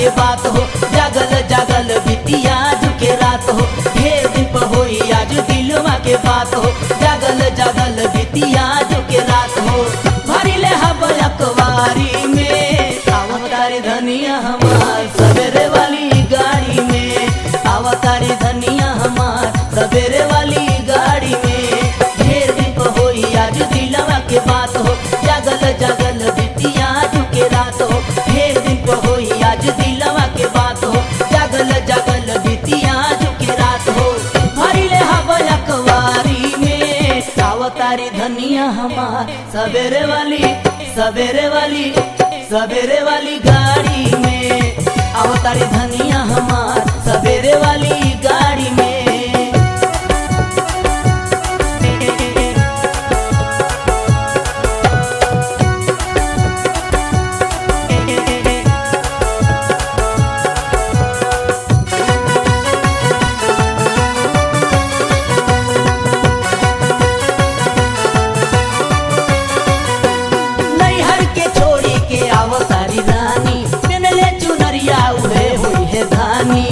के बात हो जागल जागल बितिया झुके रात हो ढेर दिन पर होई आज दिलवा के बात हो जागल जागल बितिया झुके रात हो भरी ले हब अखबारी में अवतारी धनिया हमार सवेरे वाली गाड़ी में अवतारी धनिया हमार सवेरे वाली गाड़ी में ढेर दिन पर होई आज दिलवा के बात हो जागल जागल बितिया झुके रात हो ढेर दिन पर होई आज दिलवा के बात हो जागल जागल बितिया झुके रात हो भरी ले हवा अखबारी में अवतारी धनिया हमार सवेरे वाली सवेरे वाली सवेरे वाली गाड़ी में अवतारी धनिया हमार सवेरे वाली गाड़ी में नैहर के छोड़ी के अवतारी रानी पेनले चुनरिया उड़े हुई है धानी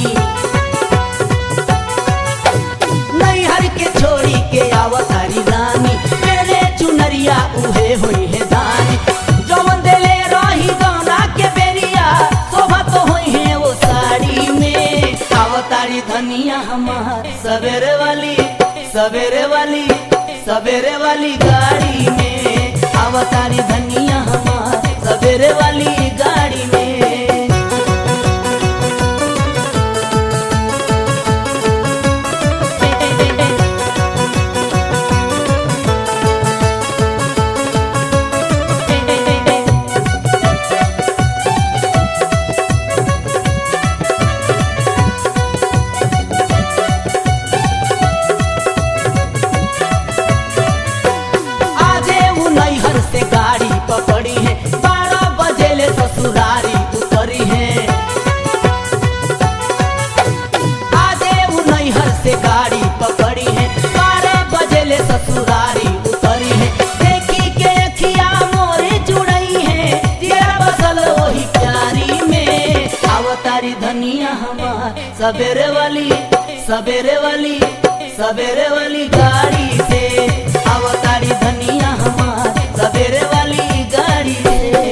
नैहर के छोड़ी के अवतारी रानी पेनले चुनरिया उड़े हुई है धानी जौन देले रही गौना के बेरिया शोभा तो हुई है वो साड़ी में अवतारी धनिया हमार सवेरे वाली सवेरे वाली सवेरे वाली गाड़ी में अवतारी धनिया हमार सवेरे वाली गाड़ी में आजे वो नैहर से गाड़ी पकड़ी है बारह बजे ले ससुरारी उतरी है आजे वो नैहर से गाड़ी पकड़ी है बारह बजे ले ससुरारी उतरी है देखी के अखिया मोरे जुड़ई है तेरा बसल वही प्यारी में अवतारी धनिया हमार सवेरे वाली सवेरे वाली सवेरे वाली गाड़ी से अवतारी धनिया हमार सवेरे वाली गाड़ी से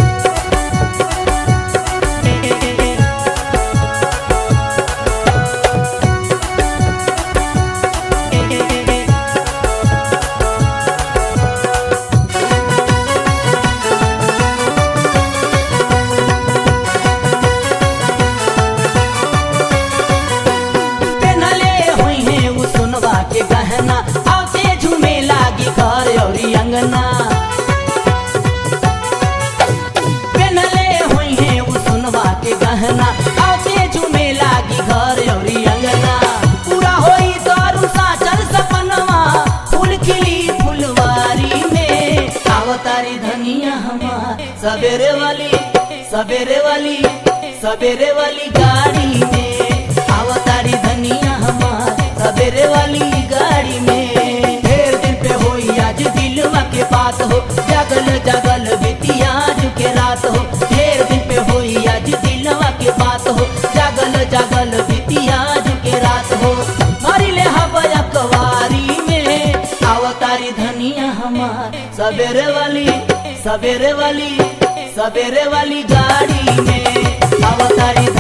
पेनले हुई है वो सुनवा के गहना आते झूमे लागी घर औरी अंगना पेनले हुई है वो सुनवा के गहना आते झूमे लागी घर औरी अंगना पूरा होई दारू साचल सपनवा फूल खिली फुलवारी में अवतारी धनिया हमार सवेरे वाली सवेरे वाली सवेरे वाली गाड़ी में अवतारी धनिया हमार सवेरे वाली गाड़ी में ढेर दिन पे होई आज दिलवा के बात हो जागल जागल बितिया के रात हो ढेर दिन पे होई आज दिलवा के बात हो जागल जागल बितिया के रात हो मारी ले हवा अखबारी में अवतारी धनिया हमार सवेरे वाली सवेरे वाली सवेरे वाली गाड़ी में अवतारी